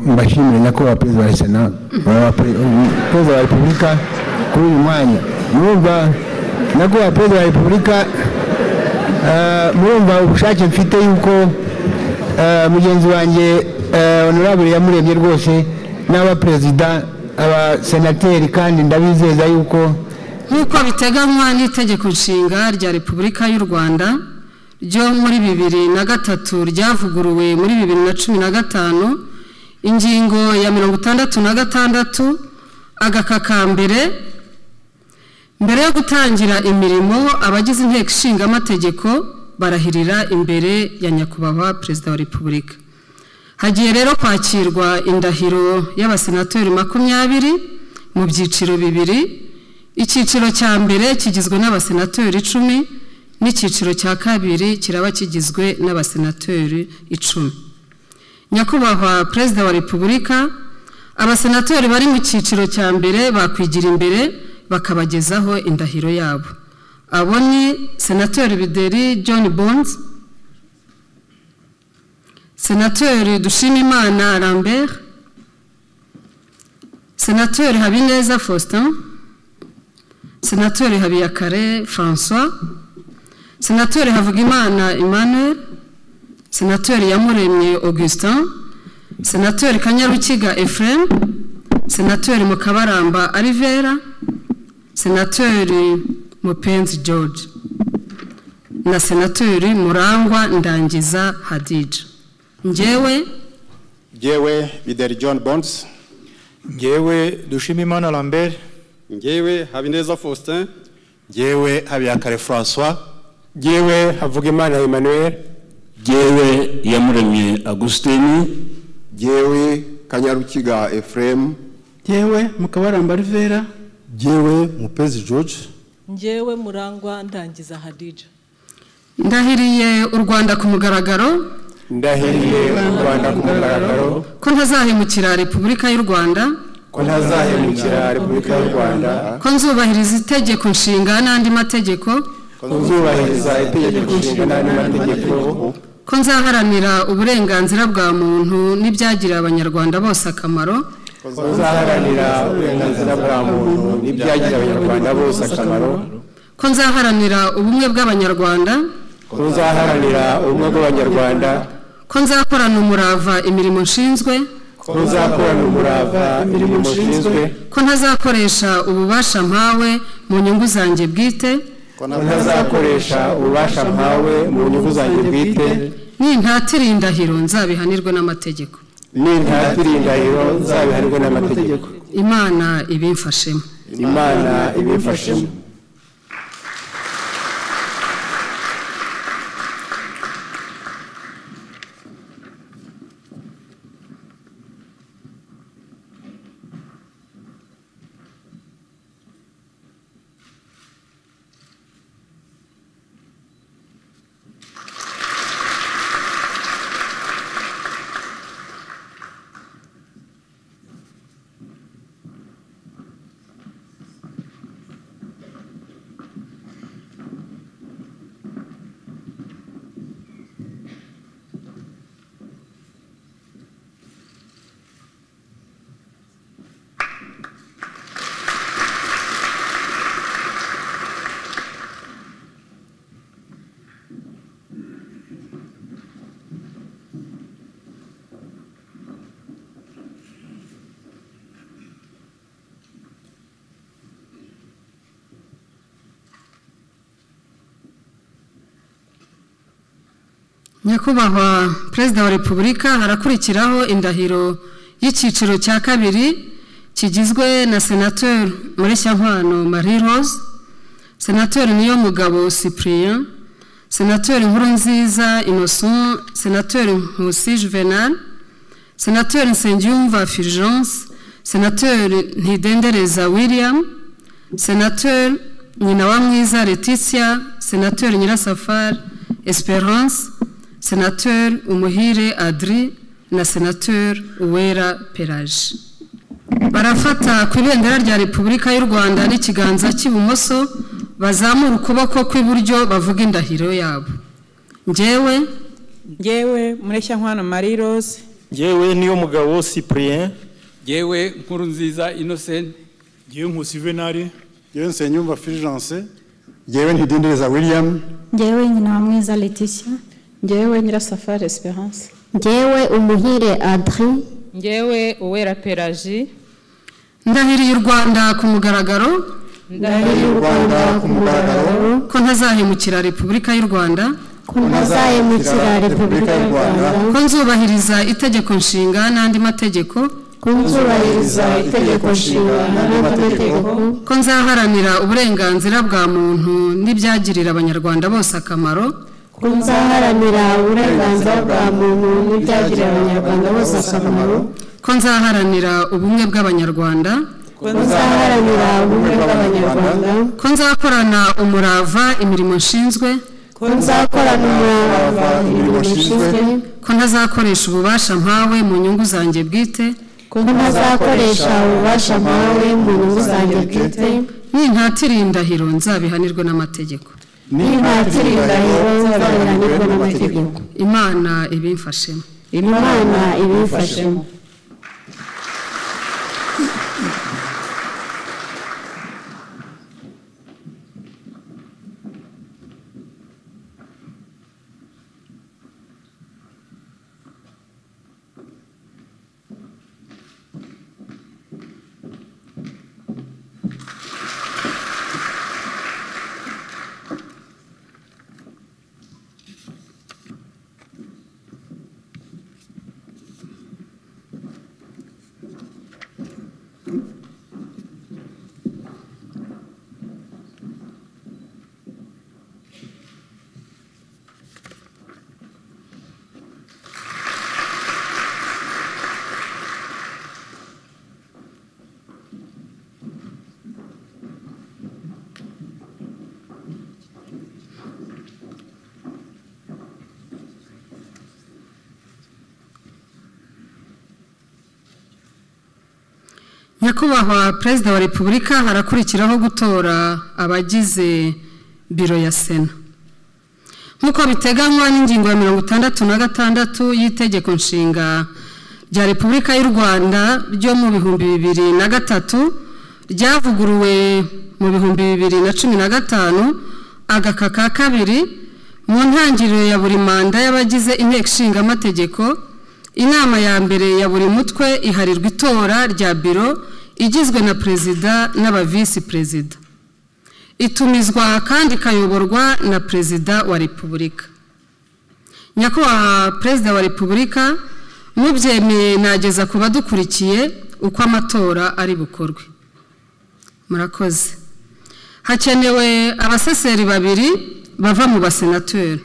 mbashimire nyakubahwa perezida wa sena perezida wa repubulika kuri uyu mwanya murumva nyakubahwa perezida wa repubulika eh, murumva ubushake mfite yuko eh, mugenzi wanjye eh, honorable yamuremye rwose n'abaperezida abasenateri kandi ndabizeza yuko nk'uko biteganywa n'itegeko nshinga rya repubulika y'u rwanda ryo muri bibiri na gatatu ryavuguruwe muri bibiri na cumi na gatanu ingingo ya mirongo itandatu na gatandatu agakakambere mbere yo gutangira imirimo abagize inteko ishinga amategeko barahirira imbere ya nyakubahwa perezida wa repubulika hagiye rero kwakirwa indahiro y'abasenateri makumyabiri mu byiciro bibiri icyiciro cya mbere kigizwe n'abasenateri icumi n'icyiciro cya kabiri kiraba kigizwe n'abasenateri icumi nyakubahwa perezida wa repubulika abasenateri bari mu cyiciro cya mbere bakwigira imbere bakabagezaho indahiro yabo abo ni senateri bideri john bonds senateri dushimimana lambert senateri habineza faustin senateri habiyakare francois senateri havugimana emmanuel senateri yamuremye augustin senateri kanyarukiga ephraim senateri mukabaramba arivera senateri mupenzi george na senateri murangwa ndangiza hadija ngewe ngewe bideri john bonds ngewe dushimimana lambert ngewe habineza faustin ngewe habiyakare francois ngewe havugimana emmanuel ngewe iyamuremye agusitini ngewe kanyarukiga efuremu ngewe mukabaramba rivera ngewe mupezi george ngewe murangwa ndangiza hadija ndahiriye u rwanda ku mugaragaro ndahiriye u rwanda ku mugaragaro ko ntazahemukira repubulika y'u rwanda ko ntazahemukira repubulika y'u rwanda ko nzubahiriza itegeko nshinga n'andi mategeko ko nzubahiriza itegeko nshinga n'andi mategeko ko nzaharanira uburenganzira bwa muntu n'ibyagirira abanyarwanda bose akamaro ko nzaharanira uburenganzira bwa muntu n'ibyagirira abanyarwanda bose akamaro ko nzaharanira ubumwe bw'abanyarwanda ko nzaharanira ubumwe bw'abanyarwanda ko nzakorana umurava imirimo nshinzwe ko nzakorana umurava imirimo ushinzwe ko ntazakoresha ububasha mpawe mu nyungu zanjye bwite ko ntazakoresha ububasha mpawe mu nyungu zanjye bwite n'intatira indahiro nzabihanirwe n'amategeko n'intatira indahiro nzabihanirwe n'amategeko imana ibimfashemo imana ibimfashemo nyakubahwa perezida wa repubulika harakurikiraho indahiro y'icyiciro cya kabiri kigizwe na senateri mureshyankwano marie rose senateri niyo mugabo cyprien senateri nkuru nziza innocent senateri nkusi juvenal senateri nsengiyumva fulgence senateri ntidendereza william senateri nyina wa mwiza letitia senateri nyirasafari esperance senateri umuhire adri na senateri uwera peraje barafata ku ibendera rya repubulika y'u rwanda n'ikiganza cy'ibumoso bazamura ukuboko kw'iburyo bavuga indahiro yabo ngewe ngewe mureshyankwano marie rose yewe niyo mugabo cyprien yewe nkuru nziza innocent yewe nkusivenari yewe nsenyumva fulgence yewe ntidendereza william yewe nyina wa mwiza letitia yewe nyirasafari esperance yewe umuhire adri yewe uwera peraji ndahiriye u rwanda ku mugaragaro ndahiriye u rwanda ku mugaragaro ko ntazahemukira repubulika y'u rwanda ko ntazahemukira repubulika y'u rwanda ko nzubahiriza itegeko nshinga n'andi mategeko ko nzubahiriza itegeko nshinga n'andi mategeko ko nzaharanira uburenganzira bwa muntu n'ibyagirira abanyarwanda bose akamaro ko nzaharanira uburenganzira bwa muntu n'ibyagirira abanyarwanda bose akamaro ko nzaharanira ubumwe bw'abanyarwanda ko nzaharanira ubumwe bw'abanyarwanda ko nzakorana umurava imirimo nshinzwe ko nzakorana umurava imirimo nshinzwe ko ntazakoresha ububasha mpawe mu nyungu zanjye bwite ko ntazakoresha ububasha mpawe mu nyungu zanjye bwite nintatiriye indahiro nzabihanirwe n'amategeko nintatiriye indahiro nzabihanirwe n'amategeko imana ibimfashemo imana ibimfashemo nyakubahwa perezida wa repubulika harakurikiraho gutora abagize biro ya sena nk'uko biteganywa n'ingingo ya mirongo itandatu na gatandatu y'itegeko nshinga rya repubulika y'u rwanda ryo mu bihumbi bibiri na gatatu ryavuguruwe mu bihumbi bibiri na cumi na gatanu agaka ka kabiri mu ntangiriro ya buri manda y'abagize inteko ishinga amategeko inama ya mbere ya buri mutwe iharirwa itora rya biro igizwe na perezida n'abavisi perezida itumizwa kandi ikayoborwa na perezida wa repubulika nyakubahwa perezida wa repubulika mubyemeye nageza ku badukurikiye uko amatora ari bukorwe murakoze hakenewe abaseseri babiri bava mu basenateri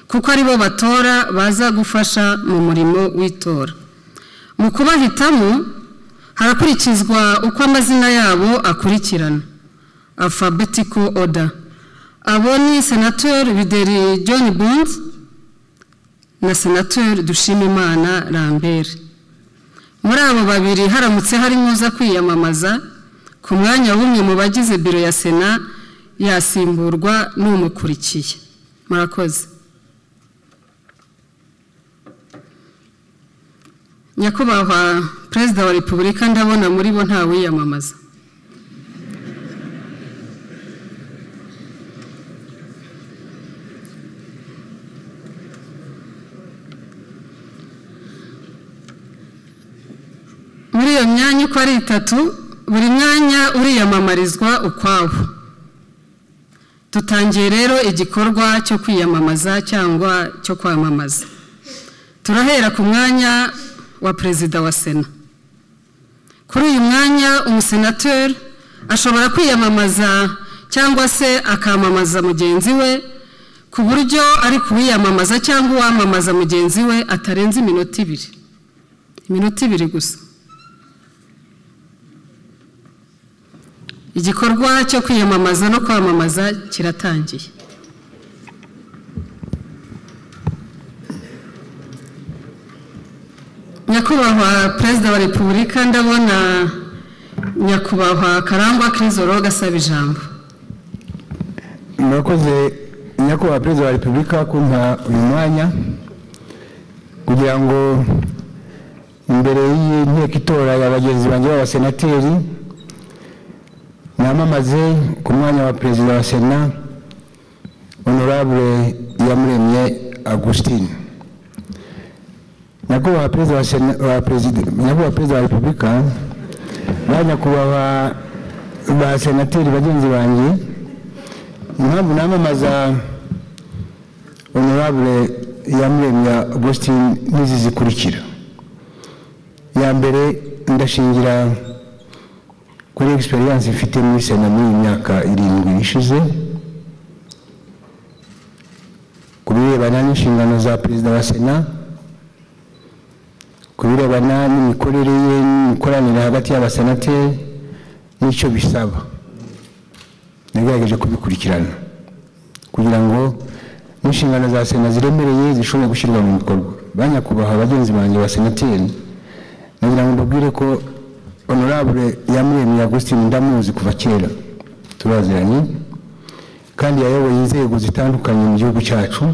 kuko aribo batora baza gufasha mu murimo w'itora mu kubahitamo harakurikizwa uko amazina yabo akurikirana alphabetical order abo ni senateri bideri john bond na senateri dushimimana lambert muri abo babiri haramutse harimo uza kwiyamamaza ku mwanya w'umwe mu bagize biro ya sena yasimburwa n'umukurikiye murakoze nyakubahwa perezida wa repubulika ndabona muri bo nta wiyamamaza muri iyo myanya uko ari itatu buri mwanya uriyamamarizwa ukwawo dutangiye rero igikorwa cyo kwiyamamaza cyangwa cyo kwamamaza turahera ku mwanya wa perezida wa sena kuri uyu mwanya umusenateri ashobora kwiyamamaza cyangwa se akamamaza mugenzi we ku buryo ari kuwiyamamaza cyangwa uwamamaza mugenzi we atarenze iminota ibiri iminota ibiri gusa igikorwa cyo kwiyamamaza no kwamamaza kiratangiye nyakubahwa perezida wa repubulika ndabona nyakubahwa karangwa kirisoro gasaba ijambo murakoze nyakubahwa perezida wa repubulika kumpa uyu mwanya kugira ngo imbere y'inteko itora ya bagenzi banjye b'abasenateri namamaze ku mwanya wa perezida wa sena honorable iyamuremye agustin nyakubahwa perezida wa sena wa perezida nyakubahwa perezida wa repubulika ba nyakubahwa ba senateri bagenzi banjye impamvu namamaza honorable iyamuremye agustin n'izi zikurikira ya mbere ndashingira kuri egisperiyanse mfite muri sena muri iyi myaka irindwi ishize ku birebana n'inshingano za perezida wa sena ku birebana n'imikorere ye n'imikoranire hagati y'abasenateri n'icyo bisaba nagerageje kubikurikirana kugira ngo n'inshingano za sena ziremereye zishobore gushyirwa mu bikorwa banyakubaha bagenzi banjye basenateri nagira ngo mbabwire ko honorable yamuremye agustin ndamuzi kuva kera turaziranye kandi yayoboye inzego zitandukanye mu gihugu cyacu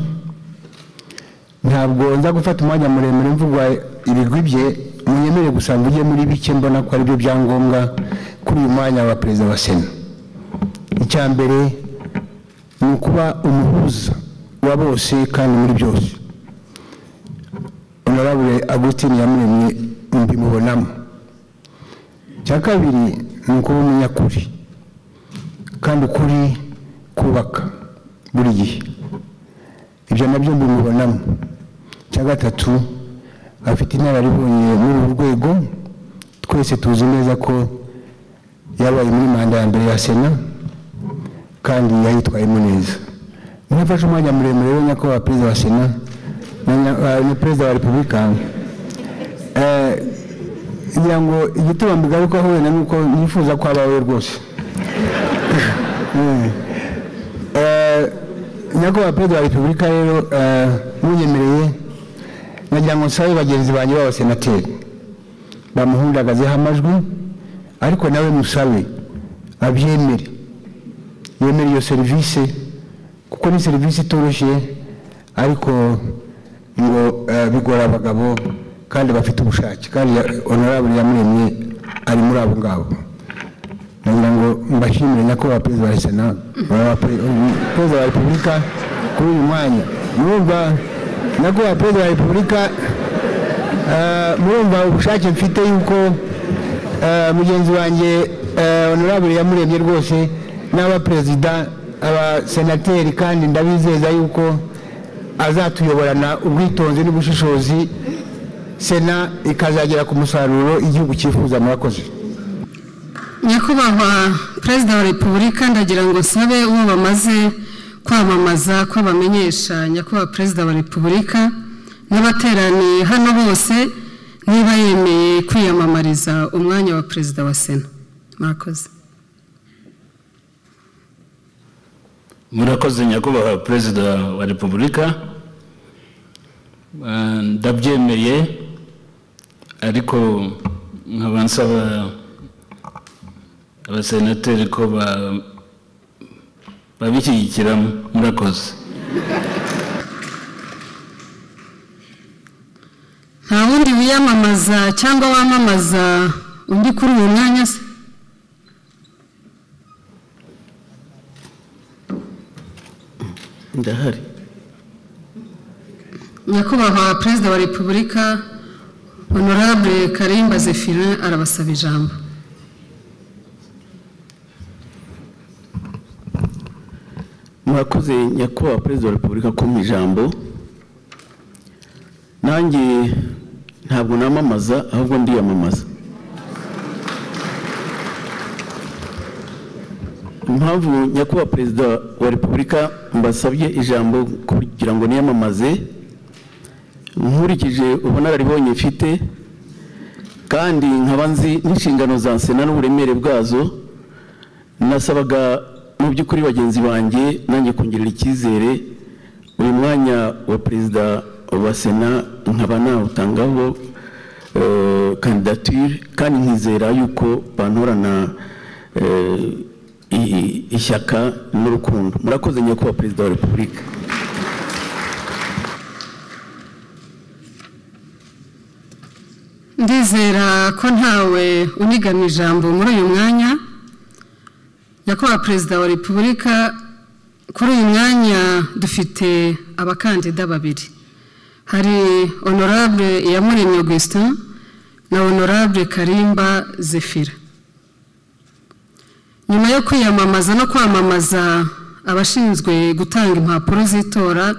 ntabwo nza gufata umwanya muremure mvugwa ibigwi bye munyemere gusa mvuge muri bike mbona ko aribyo byangombwa kuri uyu mwanya wa perezida wa sena icya mbere ni ukuba umuhuza wa bose kandi muri byose honorable agustin yamuremye mbimubonamo icya kabiri ni ukuba umunyakuri kandi ukuri kubaka buri gihe ibyo nabyo mbimubonamo icya gatatu afite inararibonye muri uru rwego twese tuzi neza ko yabaye muri manda ya mbere ya sena kandi yayitwayemo neza nafashe umwanya muremure we nyakubahwa perezida wa sena na perezida wa repubulika ngira ngo igituma mbigarukaho wenda ni uko nifuza ko abawe rwose nyakubahwa perezida wa repubulika rero munyemereye nagira ngo nsabe bagenzi banjye b'abasenateri bamuhundagazeho amajwi ariko nawe musabe abyemere yemere iyo serivisi kuko ni serivisi itoroshye ariko ngo bigora abagabo kandi bafite ubushake kandi honorable yamuremye ari muri abo ngabo nagira ngo mbashimire nyakubahwa perezida wa sena perezida wa repubulika kuri uyu mwanya murumva nyakubahwa perezida wa repubulika murumva ubushake mfite yuko mugenzi wanjye honorable yamuremye rwose n'abaperezida abasenateri kandi ndabizeza yuko azatuyoborana ubwitonzi n'ubushishozi sena ikazagera ku musaruro igihugu cyifuza murakoze nyakubahwa perezida wa repubulika ndagira ngo sabe uwo bamaze kwamamaza ko bamenyesha nyakubahwa perezida wa repubulika n'abateraniye hano bose niba yemeye kwiyamamariza umwanya wa perezida wa sena murakoze murakoze nyakubahwa perezida wa repubulika ndabyemeye ariko nkaba nsaba abasenateri ko babishyigikira murakoze nta wundi wiyamamaza cyangwa wamamaza undi kuri uyu mwanya se ndahari nyakubahwa perezida wa repubulika honorable karimba zephirin arabasaba ijambo murakoze nyakubahwa perezida wa repubulika kumpa ijambo nanjye ntabwo namamaza ahubwo ndiyamamaza impamvu nyakubahwa perezida wa repubulika mbasabye ijambo kugira ngo niyamamaze nkurikije ubona araribonye mfite kandi nkaba nzi n'inshingano za sena n'uburemere bwazo nasabaga mu by'ukuri bagenzi banjye nanjye kongerera icyizere uyu mwanya wa perezida wa sena nkaba nawutangaho kandidatire kandi nkizera yuko bantorana ishyaka n'urukundo murakoze nyakubahwa perezida wa repubulika ndizera ko ntawe unigana ijambo muri uyu mwanya nyakubahwa perezida wa repubulika kuri uyu mwanya dufite abakandida babiri hari honorable iyamuremye augustin na honorable karimba zefira nyuma yo kwiyamamaza no kwamamaza abashinzwe gutanga impapuro z'itora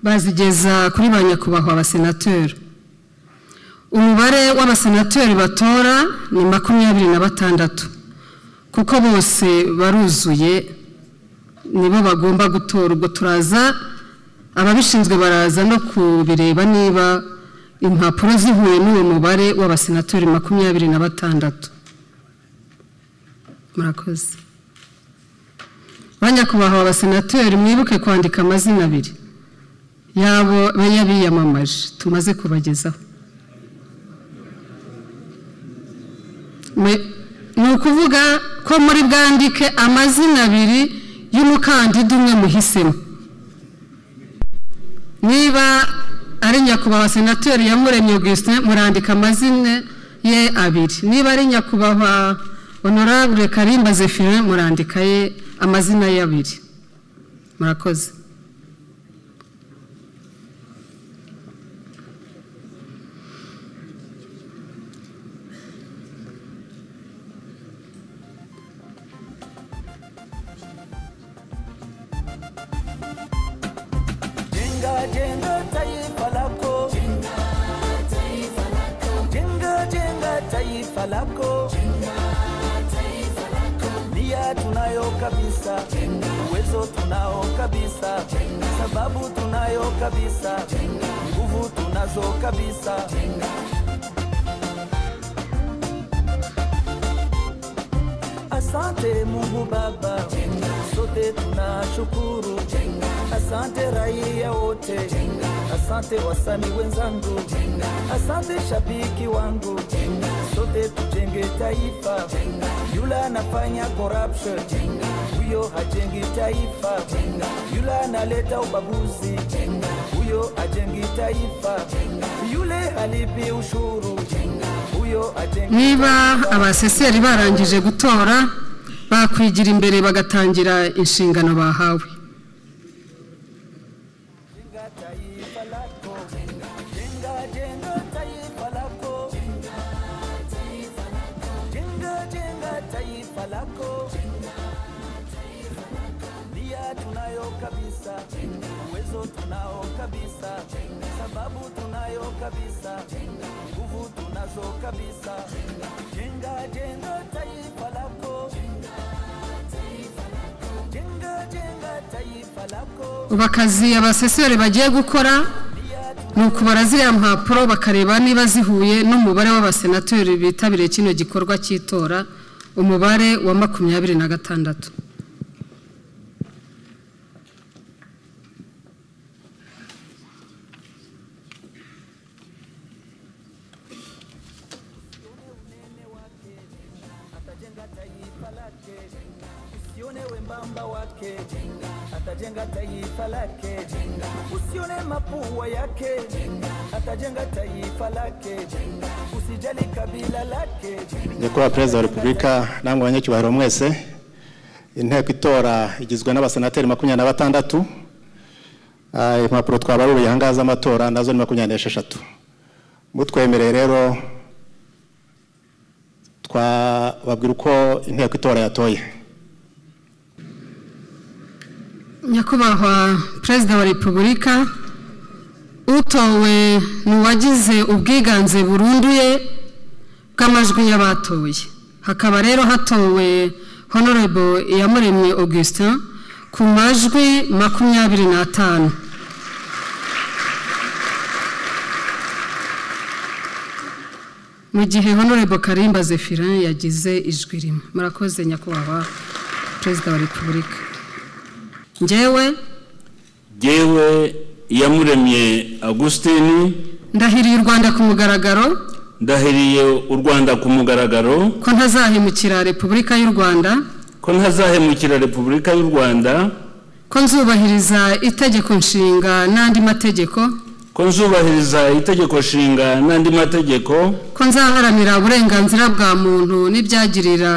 bazigeza kuri ba nyakubahwa abasenateri umubare w'abasenateri batora ni makumyabiri na batandatu kuko bose baruzuye nibo bagomba gutora ubwo turaza ababishinzwe baraza no kubireba niba impapuro zihuye n'uwo mubare w'abasenateri makumyabiri na batandatu murakoze ba nyakubahwa abasenateri mwibuke kwandika amazina abiri yabo y'abiyamamaje tumaze kubagezaho ni ukuvuga ko muri bwandike amazina abiri y'umukandida umwe muhisemo niba ari nyakubahwa senateri yamuremye augustin murandika amazina ye abiri niba ari nyakubahwa honorable karimba zefire murandika ye amazina ye abiri murakoze taifa lako nia tunayo kabisa uwezo tunao kabisa sababu tunayo kabisa nguvu tunazo kabisa Jenga. asante mungu baba Jenga. sote tunashukuru Jenga. asante raia wote Jenga. asante wasani wenzangu Jenga. asante shabiki wangu Jenga. sote tujenge taifa Jenga. yula anafanya corruption Jenga. huyo hajengi taifa Jenga. yula analeta ubaguzi Jenga. huyo ajengi taifa Jenga. yule halipi ushuru Jenga. huyo ajengi niba abaseseri barangije gutora bakwigira imbere bagatangira inshingano bahawe ubu akazi abaseseri bagiye gukora ni ukubara ziriya mpapuro bakareba niba zihuye n'umubare w'abasenateri bitabiriye kino gikorwa cy'itora umubare wa makumyabiri na gatandatu atajenga taifa lake, usione mapua yake, atajenga taifa lake, usijali kabila lake. nyakubahwa perezida wa repubulika namwe banyacyubahiro mwese inteko itora igizwe n'abasenateri makumyabiri na batandatu Ah, impapuro twabaruye aha ngaha z'amatora nazo ni makumyabiri n'esheshatu mutwemereye rero twababwira uko inteko itora yatoye nyakubahwa perezida wa repubulika utowe ni uwagize ubwiganze burunduye bw'amajwi y'abatoye hakaba rero hatowe honorable iyamuremye augustin ku majwi makumyabiri n'atanu mu gihe honorable karimba zefirin yagize ijwi rimwe murakoze nyakubahwa perezida wa repubulika ngewe ngewe iyamuremye agusitini ndahiriye u rwanda ku mugaragaro ndahiriye u rwanda ku mugaragaro ko ntazahemukira repubulika y'u rwanda ko ntazahemukira repubulika y'u rwanda ko nzubahiriza itegeko nshinga n'andi mategeko ko nzubahiriza itegeko nshinga n'andi mategeko ko nzaharanira uburenganzira bwa muntu n'ibyagirira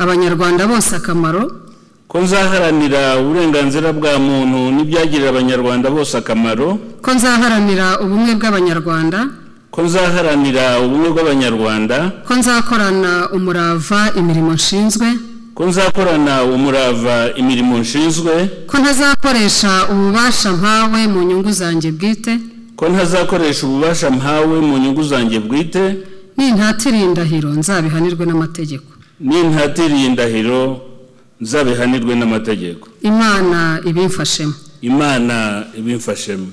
abanyarwanda bose akamaro ko nzaharanira uburenganzira bwa muntu n'ibyagirira abanyarwanda bose akamaro ko nzaharanira ubumwe bw'abanyarwanda ko nzaharanira ubumwe bw'abanyarwanda ko nzakorana umurava imirimo nshinzwe ko nzakorana umurava imirimo nshinzwe ko ntazakoresha ububasha mpawe mu nyungu zanjye bwite ko ntazakoresha ububasha mpawe mu nyungu zanjye bwite nintatiriye indahiro nzabihanirwe n'amategeko nintatiriye indahiro nzabihanirwe n'amategeko imana ibimfashemo imana ibimfashemo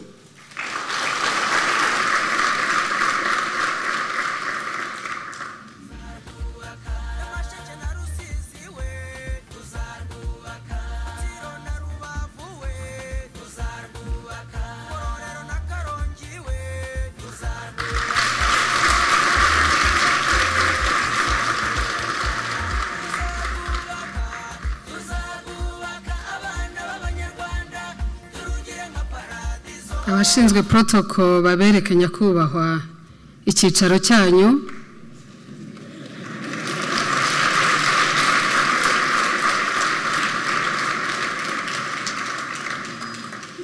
abashinzwe porotoko babereke nyakubahwa icyicaro cyanyu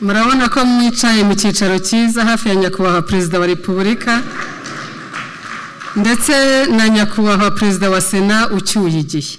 murabona ko mwicaye mu cyicaro cyiza hafi ya nyakubahwa perezida wa repubulika ndetse na nyakubahwa perezida wa sena ucyuye igihe